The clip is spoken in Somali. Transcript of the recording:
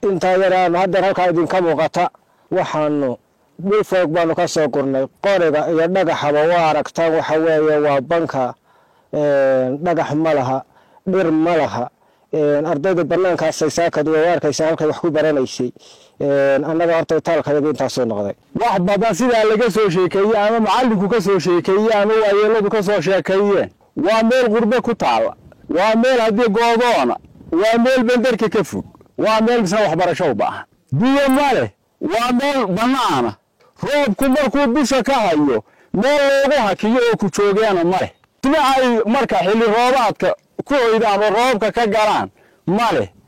intaa yaraanu haddeer halkaa idinka muuqata waxaanu dhul foog baanu ka soo gurnay qoriga iyo dhagaxaba waa aragtaan waxa weeye waa banka dhagax ma laha dhir ma laha ardayda banaankaasay saakad way arkaysaa halkay wax ku baranaysay annaga horta itaalkayagu intaasuu noqday wax badan sidaa laga soo sheekeeye ama macallinku ka soo sheekeeye ama waayeeladu ka soo sheekeeyeen waa meel qurbe ku taalla waa meel haddii goodoona waa meel benderka ka fog waa meel misna waxbarasho u baahan biyo ma leh waa meel bannaana roobku markuu bisha ka hayo meel loogu hakiyo oo ku joogeena ma leh sida ay marka xilli roobaadka ku hoydaan oo roobka ka galaan ma leh